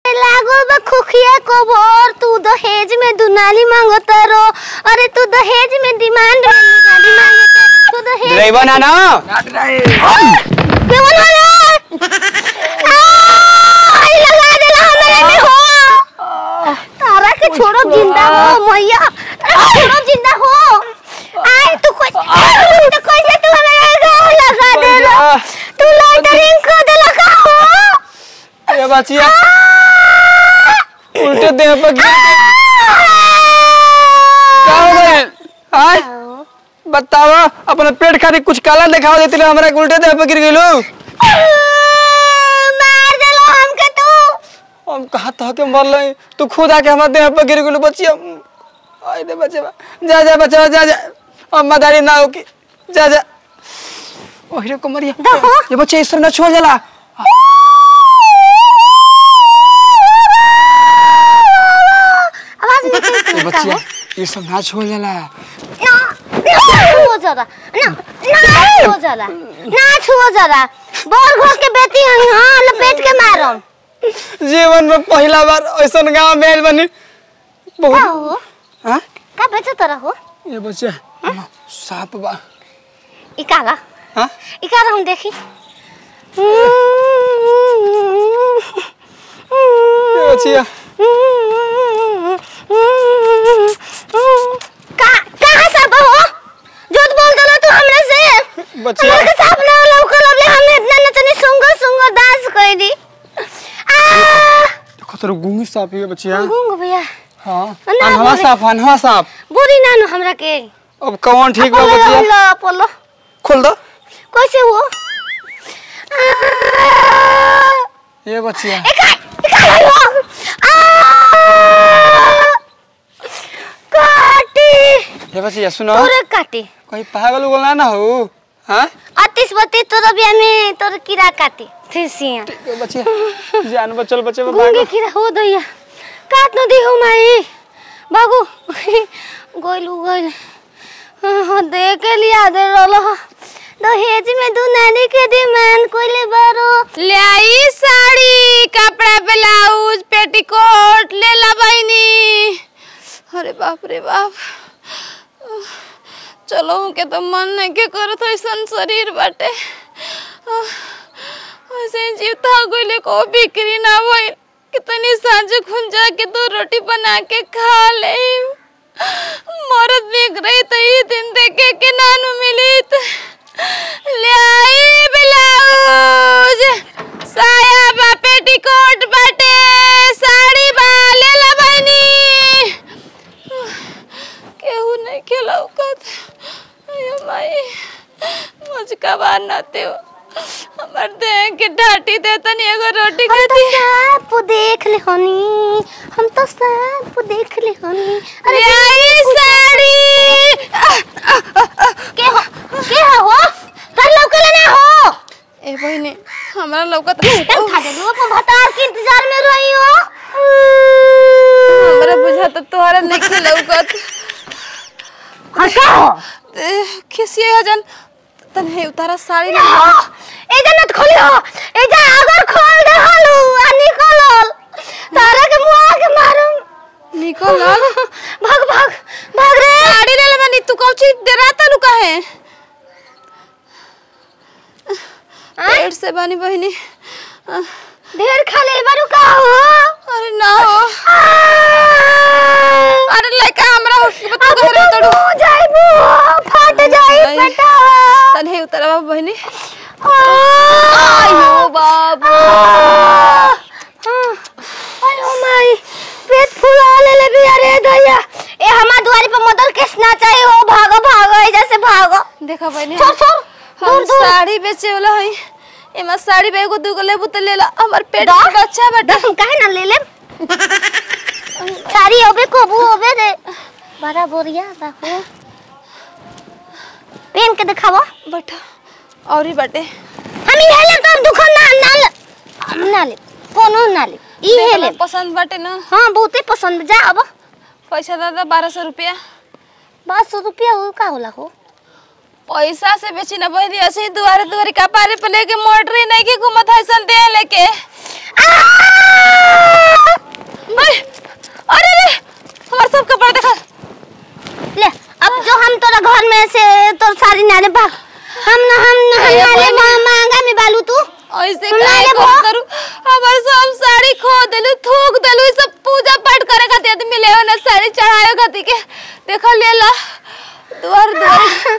लागो बा खुखिया को भोर तू दहेज में दुनाली मांगत रो अरे तू दहेज में डिमांड में दुनाली मांगत तू दहेज ड्राइवर ना ना केवन वाला आई लगा देला हमारे में हो तारा के छोड़ो जिंदा हो मैया तारा के छोड़ो जिंदा हो आई तू कोई तो कैसे तू हमारे गाँव लगा देला तू लाइटरिंग कर देला का हो ये बचिया उल्टे देह पर गिर के का हो गइल आय बतावा अपना पेट खातिर कुछ काला दिखावा देती रहे हमरा के उल्टे देह पर गिर गइलो मार देला हमके तू हम कहा था के मर लई तू खुद आके हमारे देह पर गिर गइलो बचिया आय रे बचवा जा जा बचवा जा जा अब मदारी ना हो की जा जा ओहरे कुमरिया देखो। ये बच्चा इस तरह ना छोड़ जाला आवाज निकल ये बच्चिया ये सब ना छोड़ जाला ना ना छुओ जरा ना ना छुओ जरा ना छुओ जरा बोर घोर के बेटी हई हां लपेट के मारम जीवन में पहला बार ऐसा गाँव में आइल बनी का बहुत हो हाँ का बेचो तोरा हो ये बच्चा हाँ, सांप बा ई काला हाँ ई काला हम देखी ये बच्चिया का कहां सब हो झूठ बोल दलो तू हमरे से बच्चिया हमरे के साफ ना लौकल अबले हमने इतना नचनी सुंगर सुंगर डांस कर दी आ देखो तेरे गूंगी सांप है बच्चिया गूंग भैया हाँ ना, अनहवा बोले। सांप अनहवा सांप बुरी नानो हमरा के अब कौन ठीक बा अपोलो बच्चिया लो अपोलो खोल दो कैसे हो ये बच्चिया एका एका लो काटी ये बच्चिया सुनो तोरे काटी कहीं पागल उगल ना ना हो हाँ अतिस बत्तीस तोर बिया में तोर कीड़ा काटी फिसिया ये बच्चिया जान बचल बच्चे में गूंगे भागो कीड़ा हो दैया काट न दी हो माई बाबू गोइलू गोइल हाँ दे के लिया दे रोलो दहेज में दू नानी के डिमांड कोइले बारो लाई साड़ी कपड़ा ब्लाउज पेटीकोट ले ला बहनी अरे बाप रे बाप चलो के तो मन नहीं के करत ऐसन शरीर बाटे ऐसे जीव था गइले को बिक्री ना भइल कितनी सांझ खुन जाके दो रोटी बना के खा ले मरद बिक रही तो ये दिन देखे के नानू मिली त ले आई ब्लाउज साया बा पेटीकोट बाटे साड़ी बा ले ला बहनी केहू नहीं खिलौकत अयो माई मुझका बार नाते हो हमार देह के ढाटी दे तनी एगो रोटी हम तो खाती सांप देख ले हनी हम तो सांप देख ले हनी अरे आई साड़ी के हो के हो कर लौकले ना हो ए बहनी हमरा लौकत एकदम खा दे लो भतार के इंतजार में रही हो हमरा बुझाता तोहरा नहीं खिलौकत हटा हो खिसिए हजन तन्हे उतारा साड़ी ना ए जन्नत खोली हो ए जा अगर खोल दे हलू आ निकलल तारा के मुआ के मारूं निकल भाग भाग भाग रे साड़ी ले ले बनी तू कौची डराता लू काहे पेट से बनी बहनी ढेर खा ले बारू का हो अरे ना हो अरे लइका हमरा होट अब तू घरे तो तड़ू मुंह जाइबू फट जाई नहीं। बेटा तन्हे उतारा बाबू बहनी आयो बाबू अरे माई पेट फुला ले ले भी अरे दैया ए हमार दुआरी पे मदर केस ना चाहिए हो भागो भागो एजा से भागो देखा बहनी छोड़ छोड़ हम दूर दूर साड़ी बेचे वाला हई एमा साड़ी बेगो दूगो लेबू त ले ला हमर पेट दा? में बच्चा बाटे हम काहे ना ले ले सारी होबे कोबू होबे रे बड़ा बोरिया बाबू पेन के दिखावा बैठा और ही बाटे हम ई हेले तो दुकान ना ना ले हम ना ले कोनो ना ले ई देखला हेले पसंद बाटे ना हाँ बहुते पसंद जा अब पैसा दादा बारह सौ रुपया बारह सौ रुपया हो का होला हो पैसा से बेची ना बहनी ऐसे ही दुआरे दुआरे कपारे पे लेके मोटरी नहीं की घूमत है सन दे लेके आ! ने भाग हम ना हम ना हम ना ले मा- मांगा में बालू तू ऐसे हम काहे ले को बा। करू हमर सब साड़ी खो देलू थूक देलू ई सब पूजा पाठ करे खातिर आदमी ले ना साड़ी चढ़ाए खातिर के देखा ले ला द्वार द्वार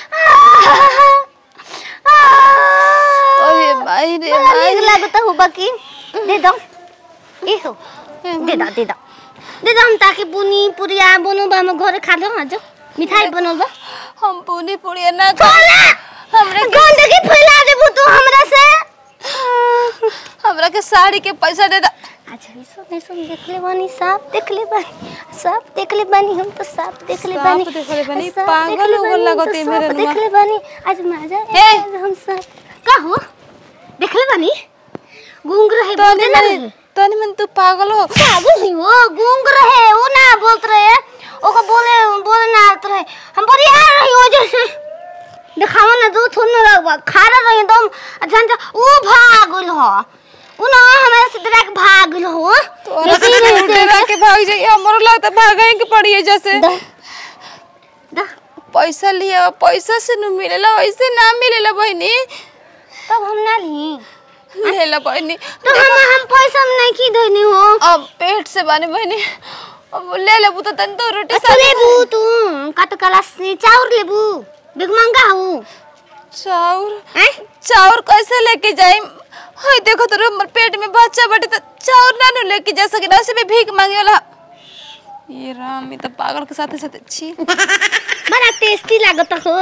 ओए माई रे बड़ा माई नीक लागता हो बाकी दे दो ए हो दे दो दे दो दे दो हम ताकि पुनी पुरिया बनो बा हम घर खा लो आज मिठाई बनल बा हम पूनी पूरी ना खा बोला हमरे के गंदगी फैला देबू तू हमरा से हमरा के साड़ी के पैसा दे दा अच्छा ये सब नहीं सुन देख ले बानी साफ देख ले बानी साफ देख ले बानी हम तो साफ देख ले साफ बानी देख ले बानी, साफ पागल देख ले हो बानी, लगत हम तो है मेरे साफ नुआ। देख ले बानी आज मजा हे! ए हम साफ का हो देख ले बानी गूंग रहे तनी बोलते ना मन तनी मन तू पागल हो पागल ही वो गूंग रहे वो ना बोलत रहे ओको बोले बोले ना आत रहे हम बढ़िया रही हो जैसे देखावा ना दो थोन ना रखबा खारा रही दम जान जा वो भागल हो वो ना हमारे से डरा के भागल हो तोरा से तो डरा के भाग जाई हमरो लगता भागे के पड़ी है जैसे दा दा पैसा लिया पैसा से न मिलेला वैसे ना मिलेला बहनी तब हम ना ली लेला बहनी तो हम हम पैसा में नहीं की देनी हो अब पेट से बानी बहनी अब ले लेबू तो तन तो रोटी अच्छा लेबू तू कत कला से चाउर लेबू बिग मंगा हो चाउर हैं चाउर कैसे लेके जाई हाय देखो तो हमर पेट में बच्चा बटे तो चाउर ना नु लेके जा सके ना से में भीख मांगे वाला ये राम ये तो पागल के साथ साथ छी बड़ा टेस्टी लागत हो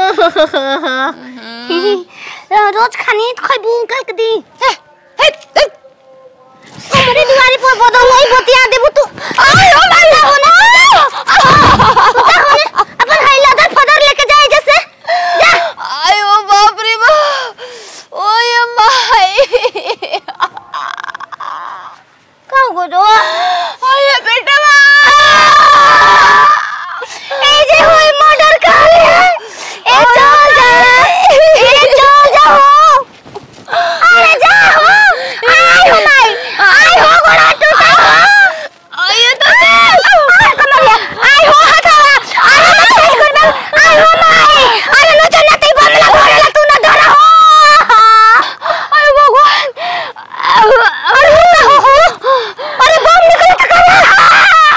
रोज खानी तो खइबू कल के दी हे, हे, हे, हमरे दुआरे पर बदल नहीं बतिया देबू तू आय ओ माला हो ना अपन हाई लदर फदर लेके जाए जैसे जा आयो बाप रे बाप ओए माई का हो गो आये बेटा ए जे होई मर्डर कर है ए चल जा ए चल जा हो अरे जा हो आय हो माई आय हो गोड़ा टूटा हो आये तो आय कमरिया आय हो हथवा आय हो माई कर दे आय हो माई अरे नो चल नते बमला घोड़ेला तू ना धरा हो अरे भगवान अरे हो हो अरे बम निकल तक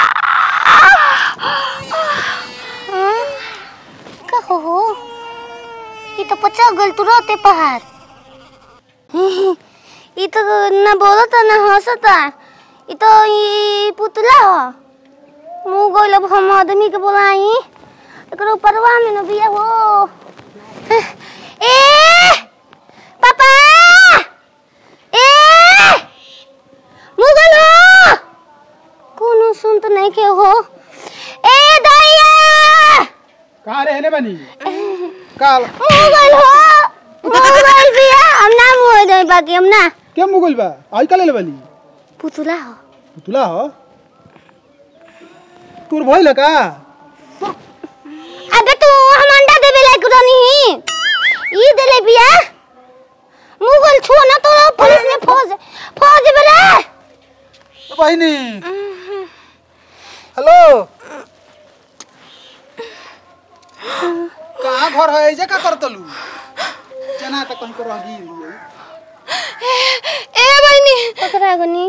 का हो हो ये तो पचा गल तुरंते पहाड़ ये तो ना बोलता ना हंसता ये तो ये पुतला हो मुंह गोल अब हम आदमी के बोलाई एकरो परवा में न बिया हो ए पापा ए मुगल हो कोनो सुन तो नहीं के हो ए दैया कहाँ रहने बनी काल मोबाइल हो मोबाइल भी है हम ना मोबाइल दे बाकी हम ना क्या मुगल बा आई का ले बनी पुतला हो पुतला हो तोर भइल का अबे तू हम अंडा देबे लायक रनी ई देले बिया मुगल छो ना तो पुलिस ने फौज फौज बेले बहिनी हेलो कहाँ घर है ऐसे का करतलू जना त कहीं को रही ए बहनी पकड़ा गनी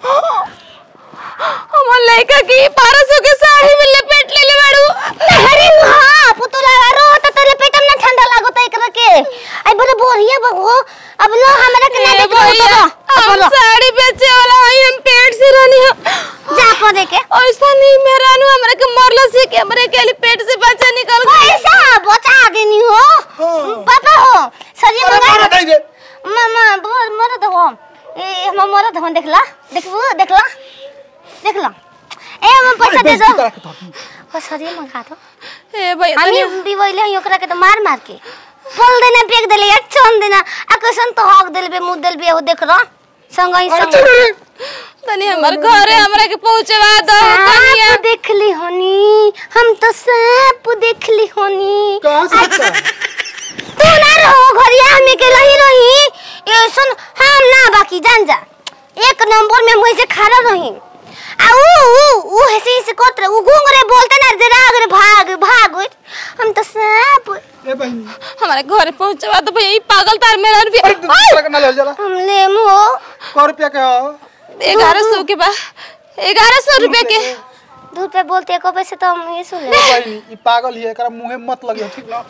हमर लड़का की 1200 के साड़ी में लपेट ले ले बाड़ू अरे हां पुतला रो त तेरे पेट में ठंडा लागत एकरा के आई बड़े बोरिया बगो अब लो हमरा के ना ए देखो भैया हम साड़ी बेचे वाला हई हम पेट से रहनी हो जा को देखे ऐसा नहीं मेरा नु हमरा के मरला से के हमरे के लिए पेट से बच्चा निकल गया ऐसा बचा देनी हो हाँ। पापा हो सरी अरे मंगा मारा दे मामा बोल मरद हो ए हम मरद हो देखला देखबू देखला देखला ए हम पैसा दे दो ओ सरी मंगा दो ए भैया हामी तनी बिवैले हई ओकरा के तो मार मार के बोल देना फेंक देले एक चन देना आ कैसन तो हक देल बे मुंह देल बे हो देख रहा संग ही संग तनी हमर घरे हमरा के पहुंचवा दो कनिया सांप देखली होनी हम तो सांप देखली होनी कहाँ से आता? तू ना रहो घरिया हमें के रही रही ये सुन हम ना बाकी जान जा एक नंबर में मुझे खड़ा रही आ ऊ ऊ ऊ ऐसे ऐसे करत रहे ऊ घूंग रहे बोलते ना रे राग रे भाग भाग हम तो सांप ए बहनी हमारे घर पहुंचवा दो भैया ई पागल तार मेरा अरे रुपया तू चला ना ले जरा हम लेमो सौ रुपया के हो ग्यारह सौ के बा ग्यारह सौ रुपया के दूध पे बोलते एको पैसे तो हम ये सुन ले बहनी ई पागल ही है एकरा मुंहे मत लगियो ठीक ना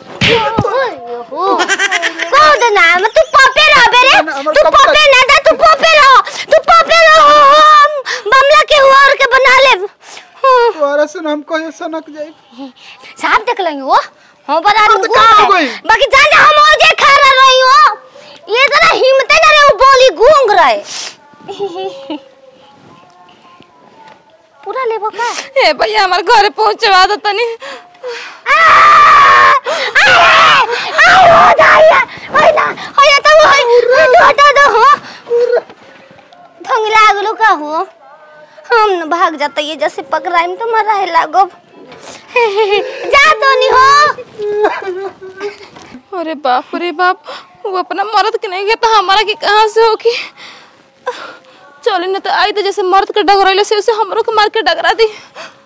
कौन ना मैं तू पपे रह बेरे ना, हमर तू कब पपे ना दे तू पपे रह तू पपे रह हम बमला के हुआ और के बना ले हम्म, तोरा से हम कहे सनक जाई साहब देख लेंगे वो हो बना हाँ, तो कहाँ हो गई? बाकी जान जा हम और जे खा रही हो ये जरा हिम्मत ना रे वो बोली गूंग रहे पूरा लेबो का ए भैया हमारे घर पहुंचवा दो तनी लागलो का हो हम न भाग जाता ये जैसे पकड़ाइम तो मरा है लागो जा तो नहीं हो अरे बाप रे बाप वो अपना मर्द के नहीं गया तो हमारा की कहाँ से होगी चली ना तो आई तो जैसे मर्द के डगरैले से उसे हमरो के मार के डगरा दी